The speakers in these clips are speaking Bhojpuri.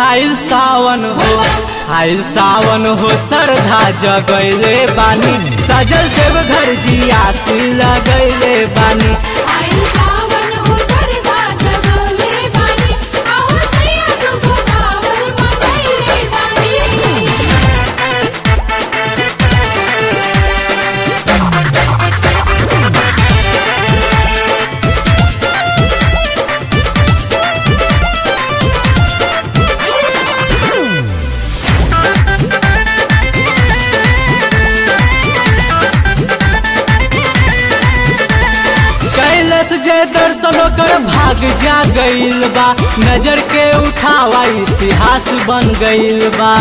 आइल सावन हो आइल सावन हो श्रद्धा जगैले बानी सजल देव घर जियासी लगैले बानी आइल सावन हो सरधा जगले बानी आओ सैया तुको कावर मंगैले बानी कैलस जय दर्शन कर भाग जा गईल बा नजर के उठावा इतिहास बन गईल बा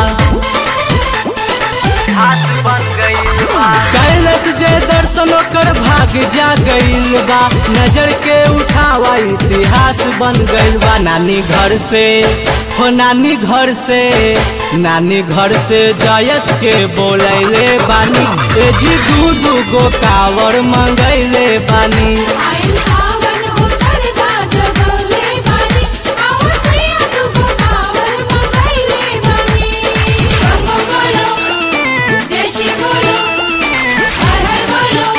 कैलस जय दर्शन कर भाग जा गईल बा नजर के उठावा इतिहास बन गईल बा नानी घर से हो नानी घर से नानी घर से जयस के बोलैले बानी ए जी दू दू गो कावर मंगैले बानी आइल सावन हो सरधा जगले बानी आओ सैया तुको कावर मंगैले बानी गंगो बोलो जय श्री बोलो हर हर बोलो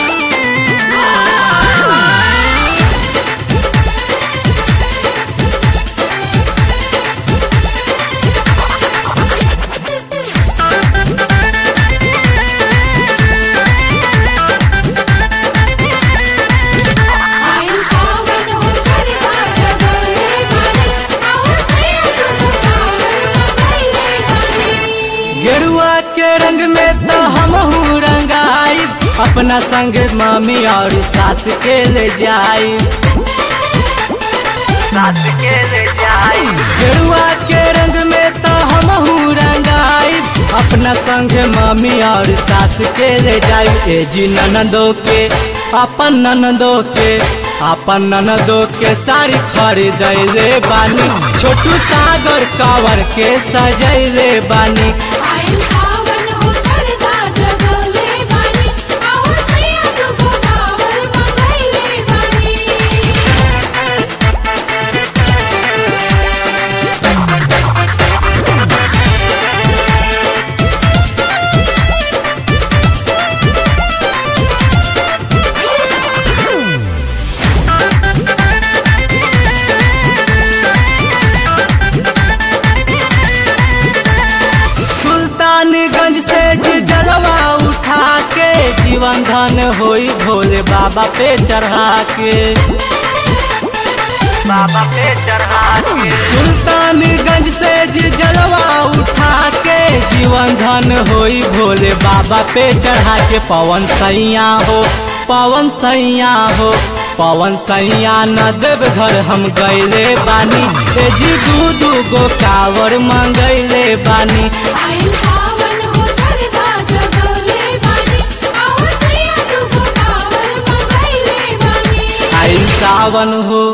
आ आइल सावन हो सरधा जगले बानी आओ सैया तुको कावर मंगैले बानी गेरुआ के रंग में तो हम रंगाई अपना संग मम्मी और सास के ले जाई सास के ले जाई गेरुआ के रंग में तो हम रंगाई अपना संग मम्मी और सास के ले जाई ए जी ननदो के अपन ननदो के अपन ननदो के साड़ी खरीदैले बानी छोटू सागर कावर के सजैले बानी आइल सावन हो सरधा जगले बानी आओ सैया तुको कावर मंगैले बानी सुल्तानगंज से जी जलवा उठा के जीवन धन होई भोले बाबा पे चढ़ा के बाबा पे चढ़ा के सुल्तानगंज से जी जलवा उठा के जीवन धन होई भोले बाबा पे चढ़ा के पवन सैया हो पवन सैया हो पवन सैया न देव घर हम गैले बानी ए जी दू दू गो कावर मंगैले बानी आइल सावन हो सरधा जगले बानी आओ सैया तुको कावर मंगैले बानी आइल सावन हो